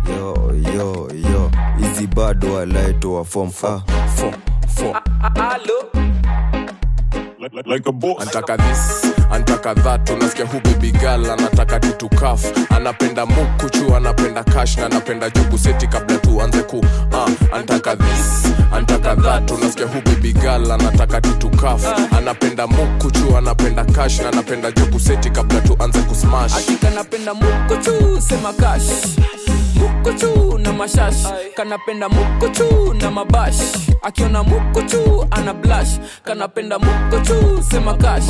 yo yo yo hizi bado walaitoa form ah, form form like, like, like a boss. antaka this antaka that unasikia hu baby girl anataka titukaf anapenda mukuchu anapenda kash na anapenda jugu seti kabla tuanze ku uh, antaka this antaka that unasikia hu baby girl anataka titukaf anapenda mukuchu anapenda kash na anapenda jugu seti kabla tuanze kusmash hakika napenda mukuchu sema kash mukuchu na mashash kanapenda mukuchu na mabash akiona mukuchu ana blash kanapenda mukuchu sema kash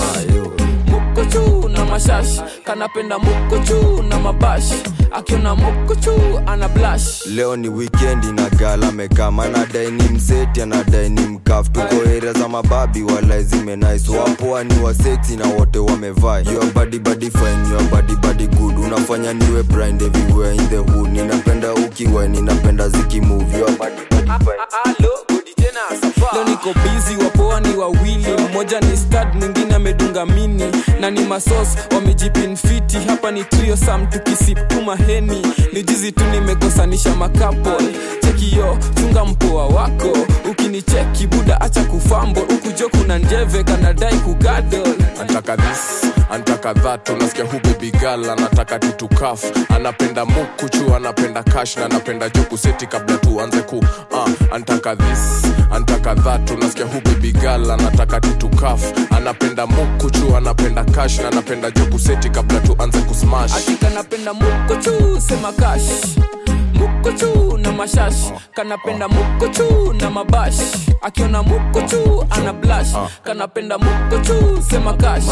mukuchu na mashash kanapenda mukuchu na mabash akiona mukuchu ana blash leo ni wikendi na gala mekama anadai ni mseti anadai ni mkaf tuko area za mababi wala zimenais wapoa ni waseksi na wote wamevaa your body body fine your body body good unafanya niwe blind everywhere in the hood ninapenda ukiwa ninapenda zikimove your body body fine leo niko bizi wapoa ni wawili mmoja ni stad mwingine amedunga mini na ni masos wamejipinfiti hapa ni trio sam tukisipuma heni ni jizi tu nimekosanisha makapol chekiyo chunga mpoa wako ukinicheki buda acha kufambo ukujo kuna njeve kanadai kugadol antaka this antaka that unasikia hu baby girl anataka titukaf anapenda mukuchu anapenda kash na anapenda jugu seti kabla tuanze ku uh, antaka this antaka that unasikia hu baby girl anataka titukaf anapenda mukuchu anapenda kash na anapenda jugu seti kabla tuanze kusmash hakika napenda mukuchu sema kash mukuchu na mashash kanapenda mukuchu na mabash akiona mukuchu ana blash kanapenda mukuchu sema kash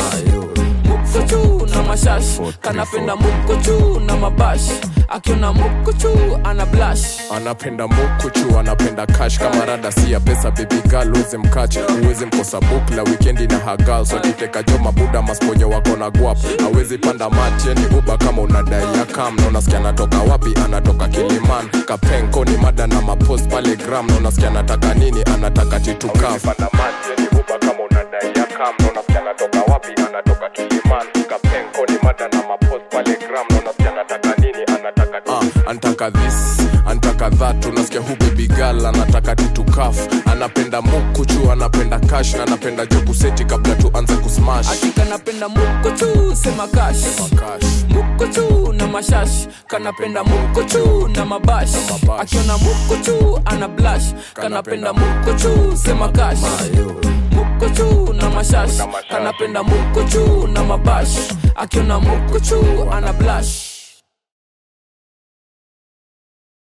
mukuchu na mashash kanapenda mukuchu na mabash akiona mukuchu ana blash anapenda mukuchu anapenda kash kama rada si ya pesa baby girl uweze mkache uweze mkosa bukla wikendi na hagal so kiteka jo mabuda masponyo wako na guap awezi panda mati yani uba kama unadai ya kam na unasikia anatoka wapi anatoka kiliman kapenko ni mada na mapost pale gram na unasikia anataka nini anataka titukaf uh, antaka this antaka that unasikia hu baby girl anataka titukaf anapenda mukuchu anapenda kash na anapenda jugu seti kabla tuanze kusmash hakika napenda mukuchu sema kash Kash. mukuchu na mashash kanapenda mukuchu na mabash mabash. akiona mukuchu ana blash kanapenda mukuchu sema kash mukuchu na mashash kanapenda mukuchu na mabash akiona mukuchu ana blash